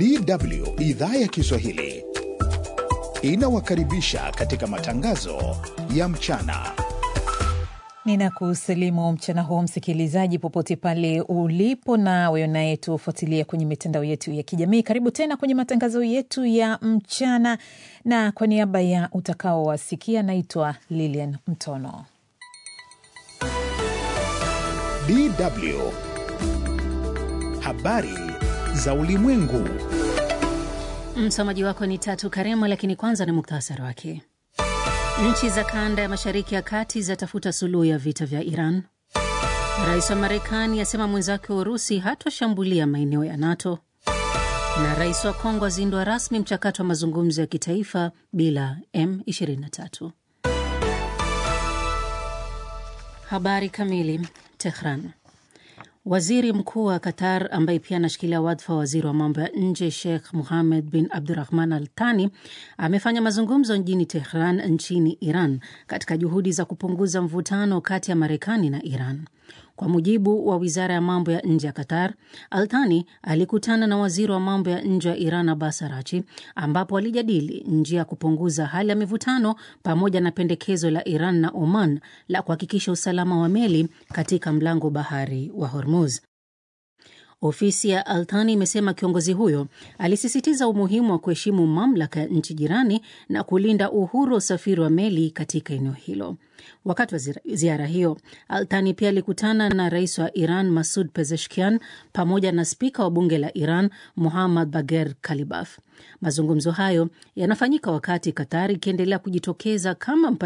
DW idhaa ya Kiswahili inawakaribisha katika matangazo ya mchana. Ninakusalimu mchana huu msikilizaji, popote pale ulipo, na wewe unayetufuatilia kwenye mitandao yetu ya kijamii. Karibu tena kwenye matangazo yetu ya mchana, na kwa niaba ya utakaowasikia, naitwa Lilian Mtono. DW habari za ulimwengu. Msomaji wako ni Tatu Karema, lakini kwanza ni muktasari wake. Nchi za kanda ya mashariki ya kati zatafuta suluhu ya vita vya Iran. Rais wa Marekani asema mwenzake wa Urusi hatoshambulia maeneo ya NATO, na rais wa Kongo azindua rasmi mchakato wa mazungumzo ya kitaifa bila M23. Habari kamili. Tehran. Waziri mkuu wa Qatar ambaye pia anashikilia wadhifa wa waziri wa mambo ya nje Sheikh Muhamed bin Abdurahman Al Thani amefanya mazungumzo mjini Tehran nchini Iran katika juhudi za kupunguza mvutano kati ya Marekani na Iran. Kwa mujibu wa wizara ya mambo ya nje ya Qatar, Althani alikutana na waziri wa mambo ya nje wa Iran Abbas Arachi, ambapo walijadili njia ya kupunguza hali ya mivutano pamoja na pendekezo la Iran na Oman la kuhakikisha usalama wa meli katika mlango bahari wa Hormuz. Ofisi ya Althani imesema kiongozi huyo alisisitiza umuhimu wa kuheshimu mamlaka ya nchi jirani na kulinda uhuru wa usafiri wa meli katika eneo hilo. Wakati wa ziara hiyo, Althani pia alikutana na rais wa Iran Masud Pezeshkian pamoja na spika wa bunge la Iran Muhammad Bagher Kalibaf. Mazungumzo hayo yanafanyika wakati Qatar ikiendelea kujitokeza kama